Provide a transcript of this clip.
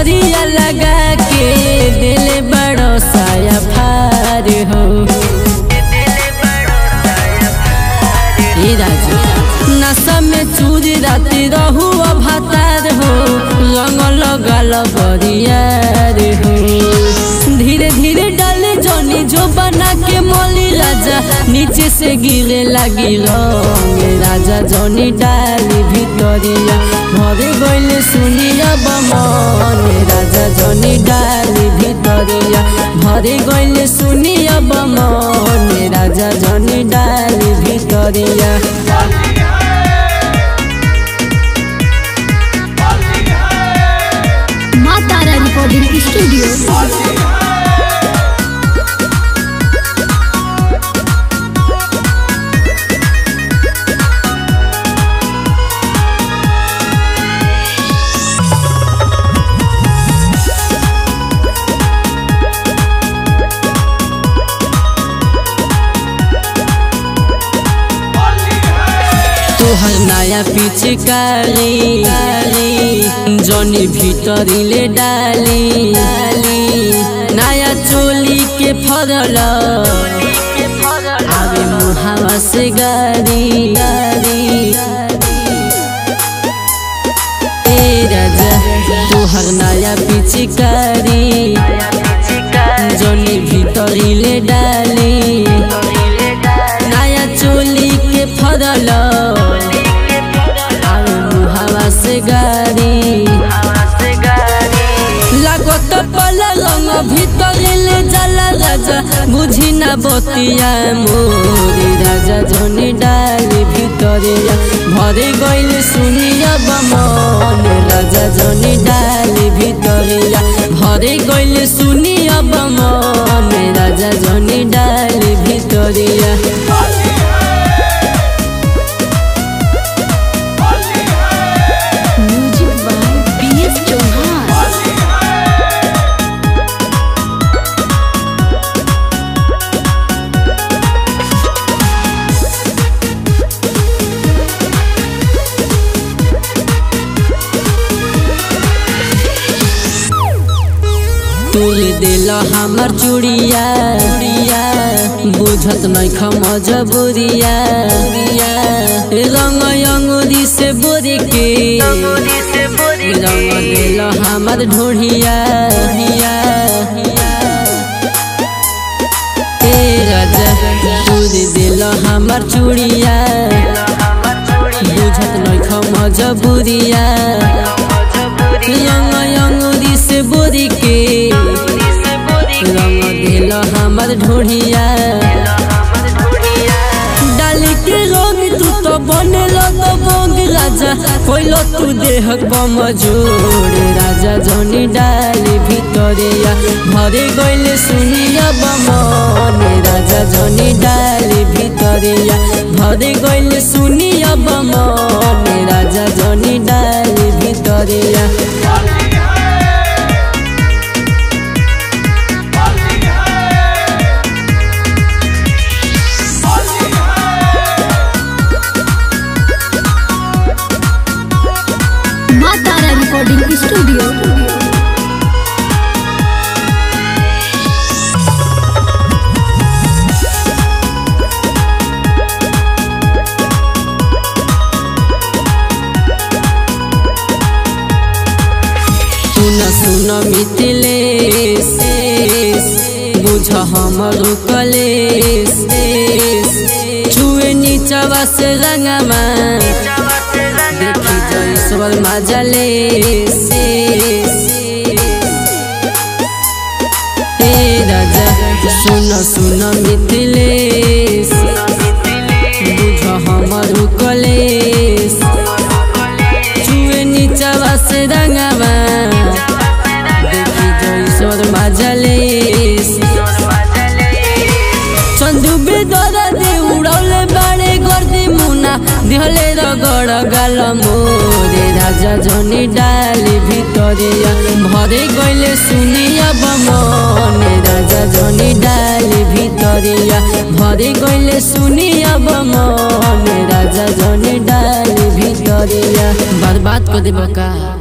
असरिया लगा के दिल बड़ो साया फार हो ए राजा नशा में चूरी राती रहू भातार हो रंग लगल बरियार हो धीरे धीरे डाले जनी जो बना के मोली राजा नीचे से गिरे लगी रंग राजा जनी डाली भितरिया भरे गइले सुनिया बमन राजा जनी डाली भितरिया भरे गइले सुनिया बमन राजा जनी डाली भितरिया माँ तारा रिकॉर्डिंग स्टूडियो तोहर नया पिचकारी जनी भितरिले डाली नया चोली के फरल आवे मुहावा से गारी ए राजा तोहर नया पिचकारी जनी भितरिले डाली नया चोली के फरल आवे मुहावा से गारी लागत पला रंग भितरिले जाला राजा बुझी ना बतिया मोरी राजा जनी डाली भितरिया भरे गइले सुनिया बमन राजा जनी डाली भितरिया भरे गइले सुनिया बमन राजा जनी डाली भितरिया music by P S Chauhan तोर दिल हमर चूड़िया बुझत नहीं मजबूरिया रंग अंगूरी से बोरे के रंग दिल हमर ढोढ़िया ए राजा तोर दिल हमर चूड़िया बुझत नहीं मजबूरिया रंग अंगूरी से बोरी के रंग दिल हमर ढोढ़िया डाल के रंग तू तो बने तो बंग राजा कोइलो तू देह बमजोर राजा जनी डाली भितरिया भरे गइले सुनिया बमन राजा जनी डाली भितरिया भरे गइले सुनिया बमन राजा जनी डाली भितरिया माँ तारा रिकॉर्डिंग स्टूडियो सुन सुन मिथिलेश बुझ हमर कलेश छुए नीचवा से रंगमा देखी जईश्वर मजलेश हे राजा सुन सुन मिथिलेश बुझ हमर कलेश छुए नीचवा से रंगवा देखी जईश्वर मजलेश चंदू बेदरा दे उड़ौले बाड़े गर्दी मुना दिहले रगड़ गाल मोरे राजा जनी डाली भितरिया भरे गइले सुनिया बमने राजा जनी डाली भितरिया भरे गइले सुनिया बमने राजा जनी डाली भितरिया बर्बाद कर देबका